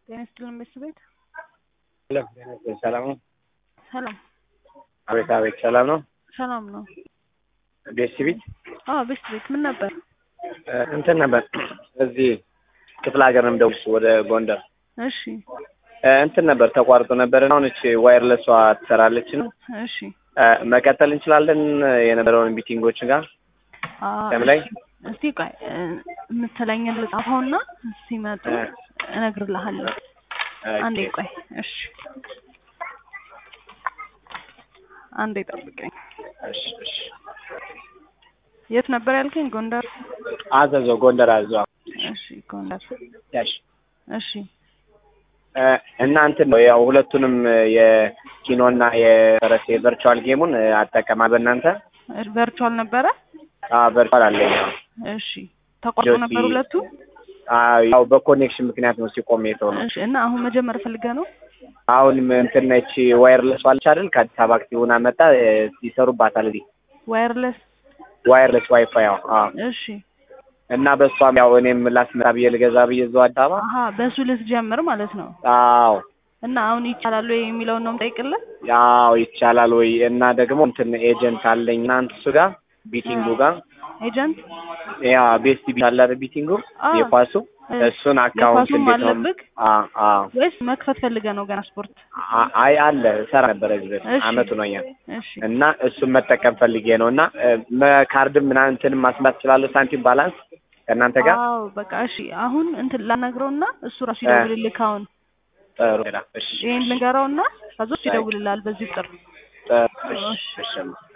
ጤና ይስጥልን ቤተሰቤት ሰላም ነው? ሰላም አቤት አቤት፣ ሰላም ነው? ሰላም ነው። ቤት ቤት አዎ ቤት ቤት ምን ነበር? እንትን ነበር እዚህ ክፍለ ሀገር ነው የምደውልሽ ወደ ጎንደር እሺ እንትን ነበር ተቋርጦ ነበር። አሁን እቺ ዋየርለሷ ትሰራለች ነው እሺ መቀጠል እንችላለን የነበረውን ሚቲንጎች ጋር አዎ፣ ቀን ላይ እስቲ ቆይ የምትለኝን ልጻፈውና ሲመጡ እነግርልሃለሁ። አንዴ ቆይ እሺ፣ አንዴ ጠብቀኝ። እሺ እሺ። የት ነበር ያልከኝ? ጎንደር። አዘዞ ጎንደር አዘዞ እሺ ጎንደር። ያሽ እሺ እና እንትን ነው ያው ሁለቱንም የኪኖና የፈረስ የቨርቹዋል ጌሙን አጠቀማል በእናንተ ቨርቹዋል ነበረ። ቨርቹዋል አለኝ ያው እሺ ተቋርጦ ጆሲ- ነበር ሁለቱ። አዎ፣ ያው በኮኔክሽን ምክንያት ነው ሲቆም የተው ነው። እሺ እና አሁን መጀመር ፈልገህ ነው? አሁን እንትን ነች ዋየርለስ ዋለች አይደል? ከአዲስ አበባ አክቲቭና መጣ ይሰሩባታል እዚህ ዋየርለስ። ዋየርለስ ዋይፋይ ያው አዎ። እሺ እና በእሷም ያው እኔም ላስመጣ ብዬ ልገዛ ብዬ እዛው አዲስ አበባ አሀ በሱ ልትጀምር ማለት ነው። አዎ እና አሁን ይቻላል ወይ የሚለውን ነው የምጠይቅልህ። ያው ይቻላል ወይ? እና ደግሞ እንትን ኤጀንት አለኝ እናንተ እሱ ጋር ቢቲንጉ ጋር ኤጀንት ያ ቤስት ቢት አለ አይደል? ቢቲንጉ አዎ። የኳሱ እሱን አካውንት የኳሱም እንዴት ነው? አለብህ አዎ አዎ ወይስ መክፈት ፈልገህ ነው ገና ስፖርት? አ- አይ አለ ሰራ ነበረ እዚህ በፊት እሺ። አመቱ ነው ያ እሺ እና እሱን መጠቀም ፈልጌ ነው እና ካርድም ምናምን እንትንም ማስላት እችላለሁ ሳንቲም ባላንስ ከእናንተ ጋር አዎ በቃ እሺ። አሁን እንትን ላናግረውና እሱ ራሱ እ። ይደውልልህ። አሁን ጥሩ እሺ ይሄን ልንገረውና ከዛ እሱ ይደውልልሃል በዚህ ቁጥር። ጥሩ እሺ እሺ